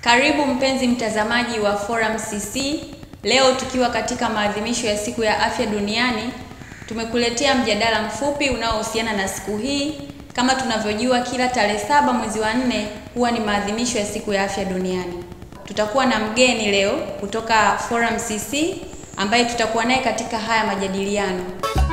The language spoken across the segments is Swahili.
Karibu mpenzi mtazamaji wa Forum CC. Leo tukiwa katika maadhimisho ya siku ya afya duniani, tumekuletea mjadala mfupi unaohusiana na siku hii. Kama tunavyojua, kila tarehe saba mwezi wa nne huwa ni maadhimisho ya siku ya afya duniani. Tutakuwa na mgeni leo kutoka Forum CC ambaye tutakuwa naye katika haya majadiliano.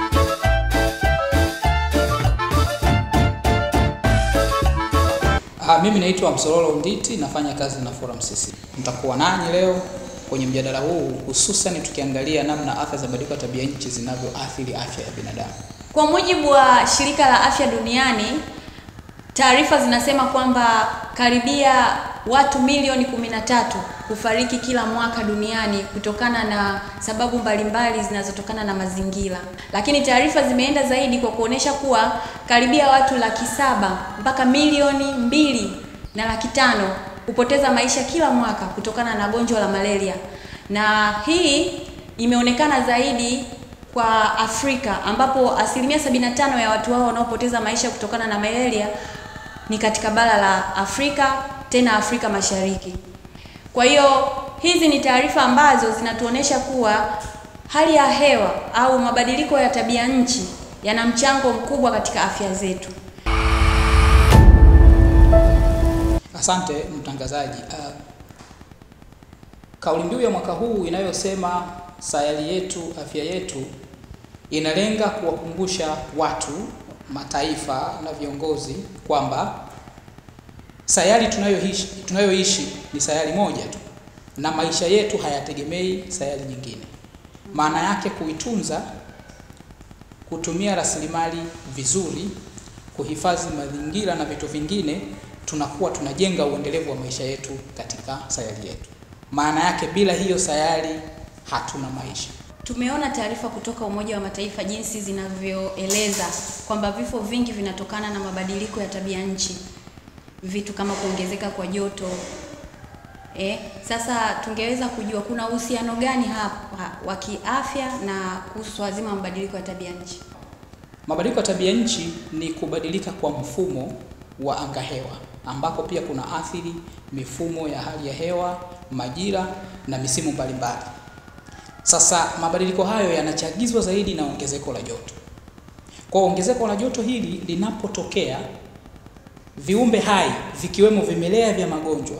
Ah, mimi naitwa Msololo Nditi nafanya kazi na Forum CC. Nitakuwa nanyi leo kwenye mjadala huu hususan tukiangalia namna athari za mabadiliko ya tabia nchi zinavyoathiri afya ya binadamu. Kwa mujibu wa shirika la afya duniani, taarifa zinasema kwamba karibia watu milioni 13 hufariki kila mwaka duniani kutokana na sababu mbalimbali zinazotokana na mazingira. Lakini taarifa zimeenda zaidi kwa kuonesha kuwa karibia watu laki saba mpaka milioni mbili na laki tano hupoteza maisha kila mwaka kutokana na gonjwa la malaria, na hii imeonekana zaidi kwa Afrika ambapo asilimia 75 ya watu hao wanaopoteza maisha kutokana na malaria ni katika bara la Afrika, tena Afrika Mashariki. Kwa hiyo hizi ni taarifa ambazo zinatuonesha kuwa hali ya hewa au mabadiliko ya tabia nchi yana mchango mkubwa katika afya zetu. Asante mtangazaji. Uh, kauli mbiu ya mwaka huu inayosema sayari yetu afya yetu inalenga kuwakumbusha watu, mataifa na viongozi kwamba sayari tunayoishi tunayoishi ni sayari moja tu na maisha yetu hayategemei sayari nyingine. Maana yake kuitunza, kutumia rasilimali vizuri, kuhifadhi mazingira na vitu vingine, tunakuwa tunajenga uendelevu wa maisha yetu katika sayari yetu. Maana yake bila hiyo sayari hatuna maisha. Tumeona taarifa kutoka Umoja wa Mataifa jinsi zinavyoeleza kwamba vifo vingi vinatokana na mabadiliko ya tabia nchi, vitu kama kuongezeka kwa joto. Eh, sasa tungeweza kujua kuna uhusiano gani hapa wa kiafya na kuhusu wazima mabadiliko ya tabia nchi? Mabadiliko ya tabia nchi ni kubadilika kwa mfumo wa angahewa ambako pia kuna athiri mifumo ya hali ya hewa, majira na misimu mbalimbali. Sasa mabadiliko hayo yanachagizwa zaidi na ongezeko la joto. Kwa ongezeko la joto hili linapotokea, viumbe hai vikiwemo vimelea vya magonjwa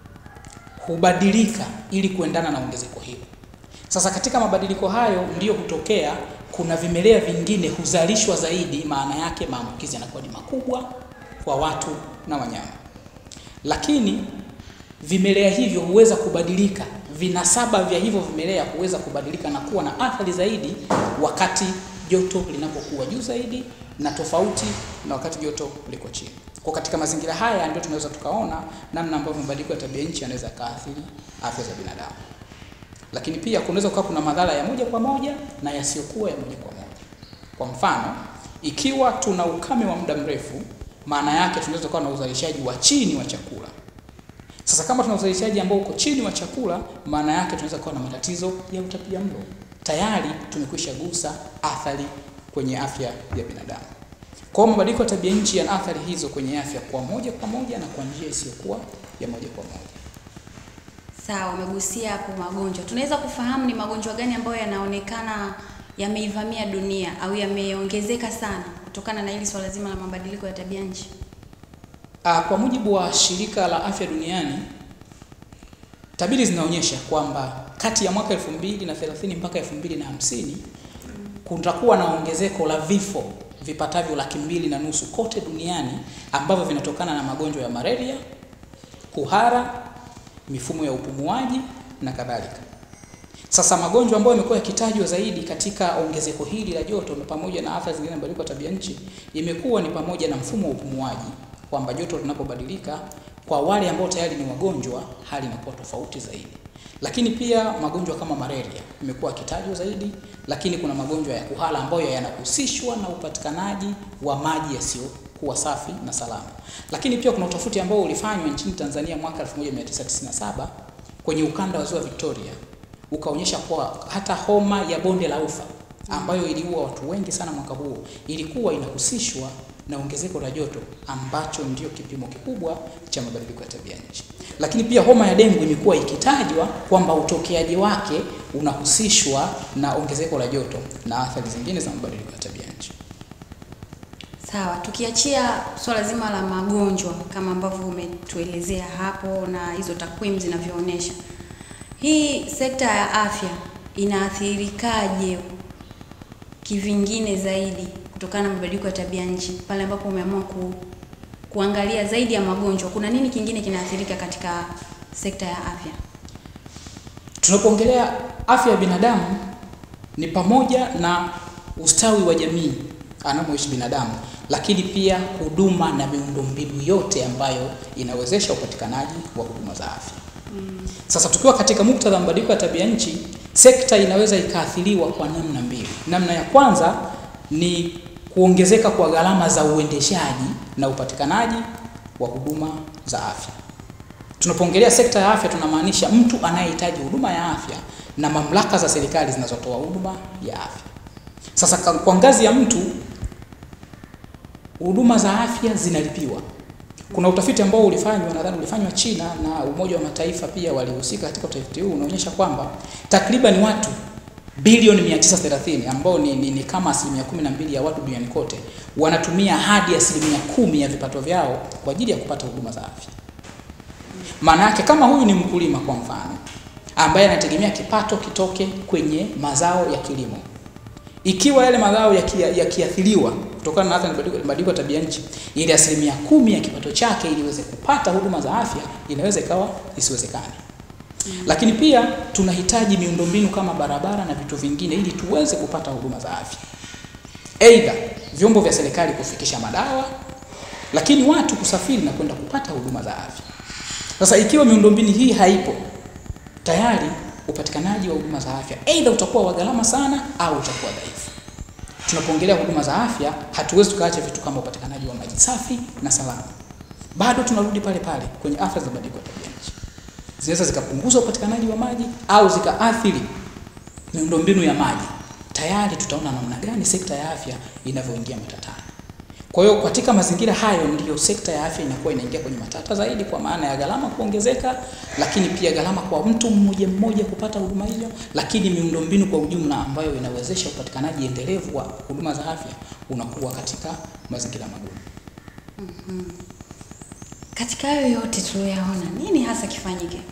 hubadilika ili kuendana na ongezeko hilo. Sasa katika mabadiliko hayo ndiyo hutokea kuna vimelea vingine huzalishwa zaidi, maana yake maambukizi yanakuwa ni makubwa kwa watu na wanyama. Lakini vimelea hivyo huweza kubadilika, vinasaba vya hivyo vimelea huweza kubadilika na kuwa na athari zaidi wakati joto linapokuwa juu zaidi na tofauti na wakati joto liko chini. Kwa katika mazingira haya ndio tunaweza tukaona namna ambavyo mabadiliko ya tabia nchi yanaweza kaathiri afya za binadamu. Lakini pia kunaweza kuwa kuna madhara ya moja kwa moja na yasiyokuwa ya moja kwa moja. Kwa mfano, ikiwa tuna ukame wa muda mrefu, maana yake tunaweza kuwa na uzalishaji wa chini wa chakula. Sasa kama tuna uzalishaji ambao uko chini wa chakula, maana yake tunaweza kuwa na matatizo ya utapiamlo. Tayari tumekwisha gusa athari kwenye afya ya binadamu. Kwa hiyo mabadiliko ya tabia nchi yana athari hizo kwenye afya kwa moja kwa moja na kwa njia isiyokuwa ya moja kwa moja. Sawa, umegusia hapo magonjwa. Tunaweza kufahamu ni magonjwa gani ambayo yanaonekana yameivamia dunia au yameongezeka sana kutokana na hili swala zima la mabadiliko ya tabia nchi? Ah, kwa mujibu wa shirika la afya duniani, tabiri zinaonyesha kwamba kati ya mwaka 2030 mpaka 2050 kutakuwa na ongezeko la vifo vipatavyo laki mbili na nusu kote duniani ambavyo vinatokana na magonjwa ya malaria, kuhara, mifumo ya upumuaji na kadhalika. Sasa magonjwa ambayo yamekuwa yakitajwa zaidi katika ongezeko hili la joto pamoja na athari zingine mabadiliko ya tabia nchi imekuwa ni pamoja na mfumo wa upumuaji, kwamba joto linapobadilika kwa wale ambao tayari ni wagonjwa, hali inakuwa tofauti zaidi. Lakini pia magonjwa kama malaria imekuwa yakitajwa zaidi, lakini kuna magonjwa ya kuhara ambayo yanahusishwa na upatikanaji wa maji yasiyokuwa safi na salama. Lakini pia kuna utafiti ambao ulifanywa nchini Tanzania mwaka 1997 kwenye ukanda wa Ziwa Victoria ukaonyesha kuwa hata homa ya bonde la ufa ambayo iliua watu wengi sana mwaka huo ilikuwa inahusishwa na ongezeko la joto ambacho ndio kipimo kikubwa cha mabadiliko ya tabia nchi. Lakini pia homa ya dengue imekuwa ikitajwa kwamba utokeaji wake unahusishwa na ongezeko la joto na athari zingine za mabadiliko ya tabia nchi. Sawa, tukiachia swala zima la magonjwa kama ambavyo umetuelezea hapo na hizo takwimu zinavyoonyesha, hii sekta ya afya inaathirikaje kivingine zaidi kutokana na mabadiliko ya tabia nchi, pale ambapo umeamua ku, kuangalia zaidi ya magonjwa, kuna nini kingine kinaathirika katika sekta ya afya? Tunapoongelea afya ya binadamu ni pamoja na ustawi wa jamii anamoishi binadamu, lakini pia huduma na miundombinu yote ambayo inawezesha upatikanaji wa huduma za afya. Mm. Sasa tukiwa katika muktadha wa mabadiliko ya tabia nchi, sekta inaweza ikaathiriwa kwa namna mbili. Namna ya kwanza ni kuongezeka kwa gharama za uendeshaji na upatikanaji wa huduma za afya. Tunapoongelea sekta ya afya, tunamaanisha mtu anayehitaji huduma ya afya na mamlaka za serikali zinazotoa huduma ya afya. Sasa kwa ngazi ya mtu, huduma za afya zinalipiwa. Kuna utafiti ambao ulifanywa, nadhani ulifanywa China na Umoja wa Mataifa pia walihusika katika utafiti huu, unaonyesha kwamba takriban watu bilioni 930 ambao ni, ni, ni kama asilimia 12 ya watu duniani kote wanatumia hadi asilimia kumi ya vipato vyao kwa ajili ya kupata huduma za afya. Maana yake kama huyu ni mkulima kwa mfano, ambaye anategemea kipato kitoke kwenye mazao ya kilimo, ikiwa yale mazao yakiathiriwa ya kutokana na athari za mabadiliko ya tabia nchi, ile asilimia kumi ya kipato chake ili iweze kupata huduma za afya inaweza ikawa isiwezekane. Mm. Lakini pia tunahitaji miundombinu kama barabara na vitu vingine ili tuweze kupata huduma za afya, aidha vyombo vya serikali kufikisha madawa, lakini watu kusafiri na kwenda kupata huduma za afya. Sasa ikiwa miundombinu hii haipo, tayari upatikanaji wa huduma za afya aidha utakuwa wa gharama sana au utakuwa dhaifu. Tunapoongelea huduma za afya, hatuwezi tukaacha vitu kama upatikanaji wa maji safi na salama. Bado tunarudi pale pale kwenye athari za mabadiliko ya tabia nchi, zinaweza zikapunguza upatikanaji wa maji au zikaathiri miundombinu ya maji. Tayari tutaona namna gani sekta ya afya inavyoingia matatani. Kwa hiyo katika mazingira hayo ndiyo sekta ya afya inakuwa inaingia kwenye matata zaidi, kwa maana ya gharama kuongezeka, lakini pia gharama kwa mtu mmoja mmoja kupata huduma hiyo, lakini miundombinu kwa ujumla ambayo inawezesha upatikanaji endelevu wa huduma za afya unakuwa katika mazingira magumu. Mm-hmm. Katika hayo yote tuliyoyaona, nini hasa kifanyike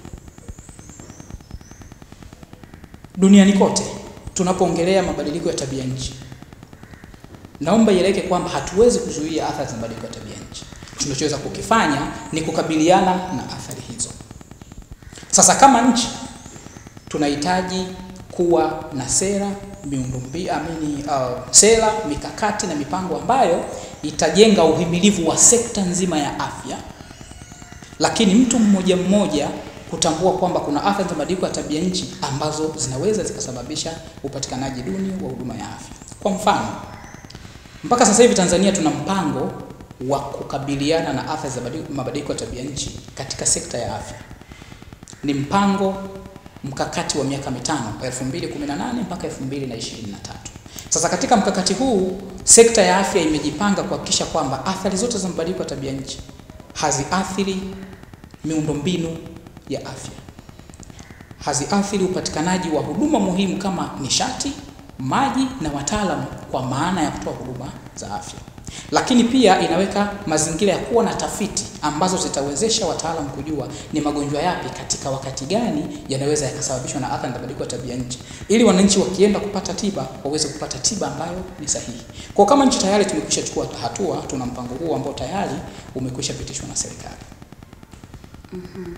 duniani kote tunapoongelea mabadiliko ya tabia nchi? Naomba ieleweke kwamba hatuwezi kuzuia athari za mabadiliko ya tabia nchi. Tunachoweza kukifanya ni kukabiliana na athari hizo. Sasa kama nchi tunahitaji kuwa na sera miundombinu, amini, uh, sera, mikakati na mipango ambayo itajenga uhimilivu wa sekta nzima ya afya, lakini mtu mmoja mmoja kutambua kwamba kuna athari za mabadiliko ya tabia nchi ambazo zinaweza zikasababisha upatikanaji duni wa huduma ya afya. Kwa mfano, mpaka sasa hivi Tanzania tuna mpango wa kukabiliana na athari za mabadiliko ya tabia nchi katika sekta ya afya. Ni mpango mkakati wa miaka mitano 2018 mpaka 2023. Sasa katika mkakati huu sekta ya afya imejipanga kuhakikisha kwamba athari zote za mabadiliko ya tabia nchi haziathiri miundombinu ya afya, haziathiri upatikanaji wa huduma muhimu kama nishati, maji na wataalamu kwa maana ya kutoa huduma za afya, lakini pia inaweka mazingira ya kuwa na tafiti ambazo zitawezesha wataalamu kujua ni magonjwa yapi katika wakati gani yanaweza yakasababishwa na athari za mabadiliko ya tabia nchi, ili wananchi wakienda kupata tiba waweze kupata tiba ambayo ni sahihi. Kwa kama nchi tayari tumekwisha chukua hatua, tuna mpango huo ambao tayari umekwisha pitishwa na serikali. Mm-hmm.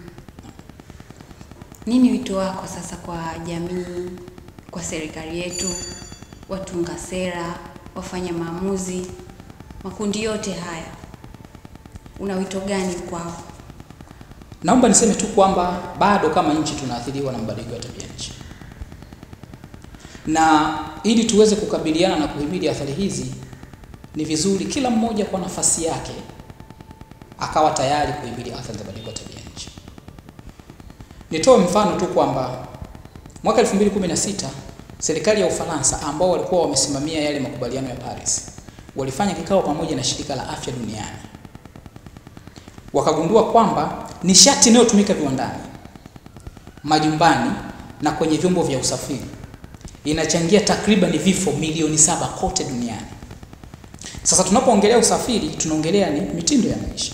Nini wito wako sasa kwa jamii, kwa serikali yetu, watunga sera, wafanya maamuzi, makundi yote haya, una wito gani kwao? Naomba niseme tu kwamba bado kama nchi tunaathiriwa na mabadiliko ya tabia nchi, na ili tuweze kukabiliana na kuhimili athari hizi, ni vizuri kila mmoja kwa nafasi yake akawa tayari kuhimili athari za mabadiliko ya tabia nchi. Nitoe mfano tu kwamba mwaka 2016 serikali ya Ufaransa ambao walikuwa wamesimamia yale makubaliano ya Paris walifanya kikao pamoja na shirika la afya duniani, wakagundua kwamba nishati inayotumika viwandani, majumbani na kwenye vyombo vya usafiri inachangia takriban vifo milioni saba kote duniani. Sasa tunapoongelea usafiri, tunaongelea ni mitindo ya maisha.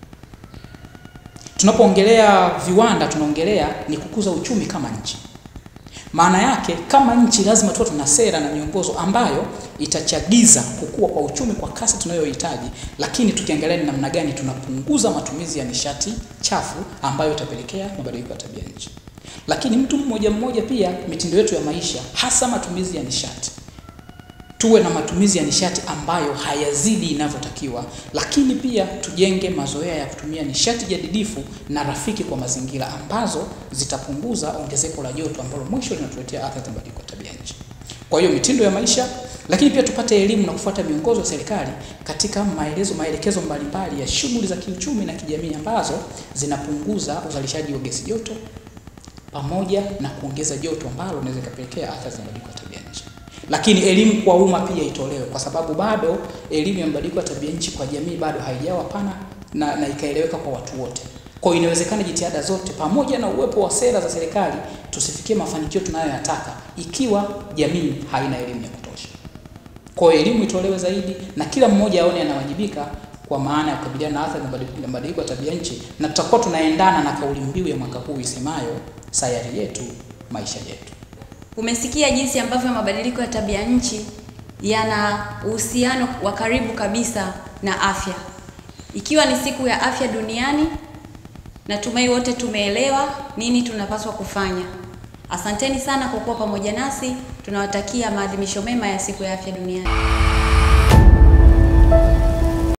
Tunapoongelea viwanda, tunaongelea ni kukuza uchumi kama nchi. Maana yake kama nchi lazima tuwe tuna sera na miongozo ambayo itachagiza kukua kwa uchumi kwa kasi tunayohitaji, lakini tukiangalia ni namna gani tunapunguza matumizi ya nishati chafu ambayo itapelekea mabadiliko ya tabia nchi. Lakini mtu mmoja mmoja pia, mitindo yetu ya maisha, hasa matumizi ya nishati, tuwe na matumizi ya nishati ambayo hayazidi inavyotakiwa, lakini pia tujenge mazoea ya kutumia nishati jadidifu na rafiki kwa mazingira ambazo zitapunguza ongezeko la joto ambalo mwisho linatuletea athari za mabadiliko ya tabia nchi. Kwa hiyo mitindo ya maisha, lakini pia tupate elimu na kufuata miongozo ya serikali katika maelezo maelekezo mbalimbali ya shughuli za kiuchumi na kijamii ambazo zinapunguza uzalishaji wa gesi joto pamoja na kuongeza joto ambalo linaweza kupelekea athari za mabadiliko ya tabia nchi. Lakini elimu kwa umma pia itolewe, kwa sababu bado elimu ya mabadiliko ya tabia nchi kwa jamii bado haijawa pana na, na ikaeleweka kwa watu wote. Kwa hiyo inawezekana jitihada zote pamoja na uwepo wa sera za serikali tusifikie mafanikio tunayoyataka ikiwa jamii haina elimu ya kutosha. Kwa hiyo elimu itolewe zaidi na kila mmoja aone anawajibika kwa maana ya kukabiliana na athari za mabadiliko ya tabia nchi, na tutakuwa tunaendana na kauli mbiu ya mwaka huu isemayo sayari yetu maisha yetu. Umesikia jinsi ambavyo mabadiliko ya tabia nchi yana uhusiano wa karibu kabisa na afya. Ikiwa ni siku ya afya duniani, natumai wote tumeelewa nini tunapaswa kufanya. Asanteni sana kwa kuwa pamoja nasi. Tunawatakia maadhimisho mema ya siku ya afya duniani.